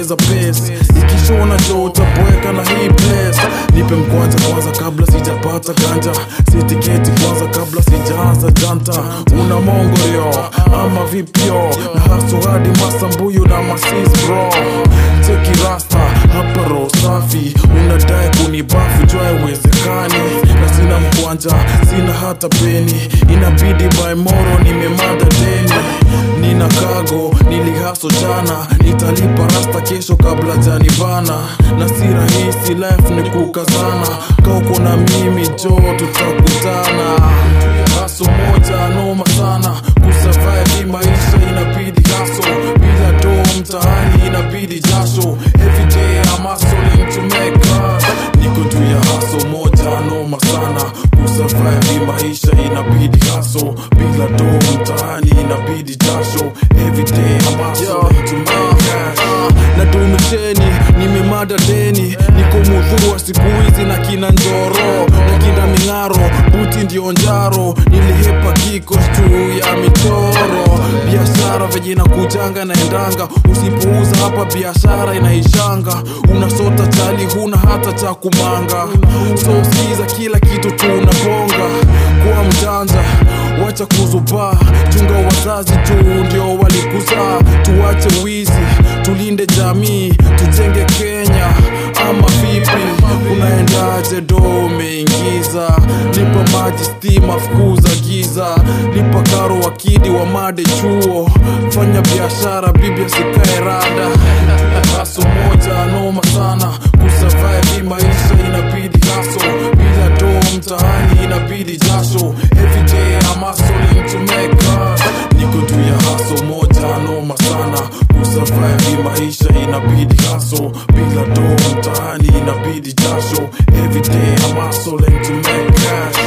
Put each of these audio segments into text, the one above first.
ongeza pace ikishona jo utaboeka na hii place nipe mkwanja kwanza kabla sijapata ganja sitiketi kwanza kabla sijaanza janta una mongorio ama vipyo na haso hadi masambuyu na masis bro cheki rasta hapa roho safi unadai kunibafu jua iwezekani na sina mkwanja sina hata peni inabidi by moro nimemada deni nina kago nilihaso jana nitalipa rasta kesho kabla janibana na si rahisi life ni kukazana kauko na mimi jo tutakutana haso moja noma sana kusurvive hii maisha inabidi haso bila do mtaani inabidi jasho everyday I'm hustling to make cash niko juu ya haso moja noma sana kusurvive hii maisha inabidi haso bila do mtaani inabidi jasho everyday I'm hustling to make cash na dumisheni nimemada deni niko mudhurwa siku hizi na kina njoro na kina ming'aro buti ndio njaro nilihepa kiko juu ya michoro biashara venye inakujanga naendanga usipouza hapa biashara inaishanga unasota chali huna hata cha kumanga so sikiza kila kitu tunabonga kuwa mjanja wacha kuzubaa chunga wazazi tu ndio walikuzaa tuwache wizi tulinde jamii tujenge kenya ama vipi unaendaje do umeingiza lipa maji stima fukuza giza lipa karo wakidi wa made chuo fanya biashara bibi asikae rada haso moja noma sana kusurvive hii maisha inabidi haso bila do mtaani inabidi jasho everyday I'm hustling to make cash niko juu ya haso moja noma sana kusurvive hii maisha inabidi haso bila do mtaani inabidi jasho everyday I'm hustling to make cash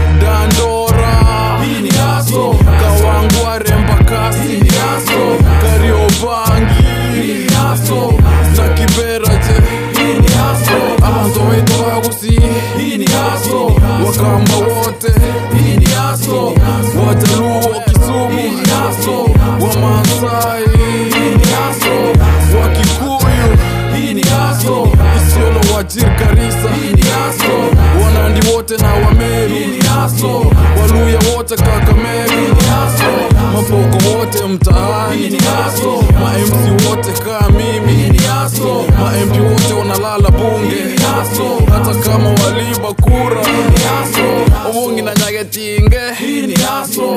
dandora hii ni haso kawangware mpakasi hii ni haso kariobangi hii ni haso na kiberaje hii ni haso amanzoweitoagusi hii ni haso wakamba wote hii ni haso wajaluo kisumu hii ni haso wamaasai hii ni haso wakikuyu hii ni haso isiolo wajir karisa hii ni haso wanandi wote na wameru hii ni haso waluya wote kakamegu hii ni haso mapoko wote mtaani hii ni haso mamc wote kaa mimi hii ni haso mamp wote wanalala bunge hii ni haso hata kama waliba kura hii ni haso obungi na nyagetinge hii ni haso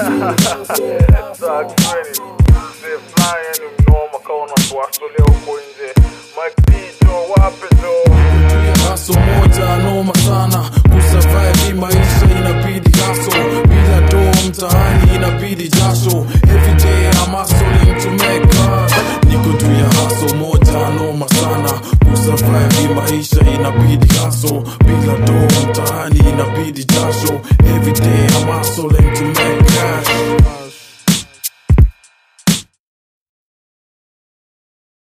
haso moja noma sana kusurvive hii maisha inabidi haso bila do mtaani inabidi jasho everyday I'm hustling to make cash niko juu ya haso moja noma sana kusurvive hii maisha inabidi haso bila do mtaani inabidi jasho everyday I'm hustling to make cash